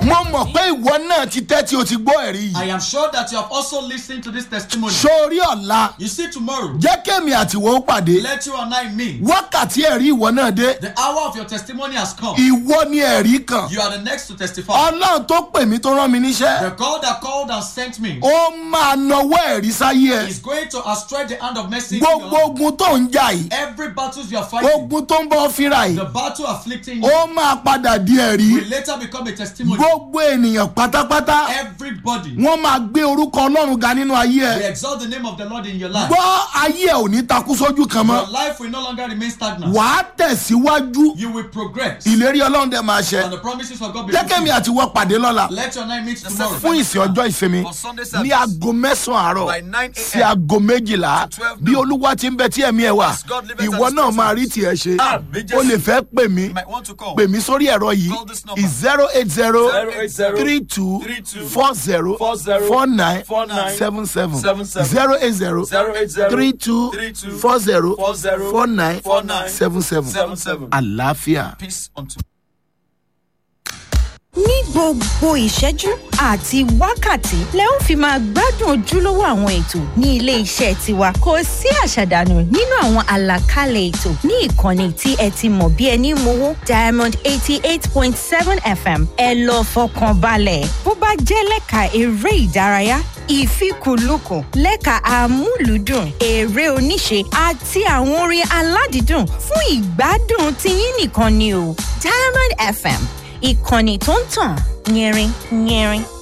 mo mọ̀ pé ìwọ náà ti tẹ́tí o ti gbọ́ ẹ̀rí I yìí am sure that you have also listened to this testimony. sórí ọ̀la You see, tomorrow, jẹ́ kémi àtiwọ́ ó pàdé let you and I meet. wákàtí ẹ̀rí ìwọ náà dé The hour of your testimony has come. ìwọ ni ẹ̀rí kan You are the next to testify. ọlọ́run tó pè mí tó rán mi níṣẹ́ The God that called and sent me ó máa nawọ́ ẹ̀rí sáyé ẹ is going to outstretch the hand of mercy. into your gbogbo life. ogun tó ń jà yìí Every battles you are fighting, ogun tó ń bọ́ fínra yìí the battle afflicting you, ó máa padà di ẹ̀rí will later become a testimony. gbogbo ènìyàn pátápátá Everybody wọ́n máa gbé orúkọ ọlọ́run ga nínú ayé will ẹ exalt the name of the Lord in your life. gbọ́ ayé ẹ ò ní takú sójú kan mọ́ Your life will no longer remain stagnant. wàá tẹ̀síwájú You will progress. ìlérí ọlọ́run dẹ̀ máa ṣẹ And the promises of God be jẹ́kẹ́mi fulfilled. àti wọ́n pàdé lọ́la Let your name meet tomorrow. fún ìsìn ọjọ́ ìsinmi For Sunday ní service. aago mẹ́sàn-án àárọ̀ By 9 sí a.m. aago méjìlá to 12 bí noon. olúwa ti ń bẹ tí ẹ̀mí ẹ̀ wà As God liveth and ìwọ his náà spirit máa rí tiẹ̀ ṣe Àmín Jésù. o lè fẹ́ pè mí You might want to call. pè mí sórí ẹ̀rọ yìí Call this number. zero eight zero 080 three two 32 four zero 40 four nine 49 seven seven 77 zero eight zero 080 three two 32 four zero 40 four nine 49 seven seven 77. àlàáfíà. Peace unto ní gbogbo ìṣẹ́jú àti wákàtí lẹ ó fi máa gbádùn ojúlówó àwọn ètò ní ilé iṣẹ́ tiwa kò sí àṣàdànù nínú àwọn àlàkalẹ̀ ètò ní ìkànnì tí ẹ ti mọ̀ bí ẹni mowó diamond eighty eight point seven fm ẹ lọ fọkàn balẹ̀ bó bá jẹ́ lẹ́ka eré ìdárayá ìfikùnlukùn lẹ́ka amúlùúdùn eré oníṣe àti àwọn orin aládìídùn fún ìgbádùn tiyín nìkan ni o diamond fm ìkànnì tó ń tàn yẹrin yẹrin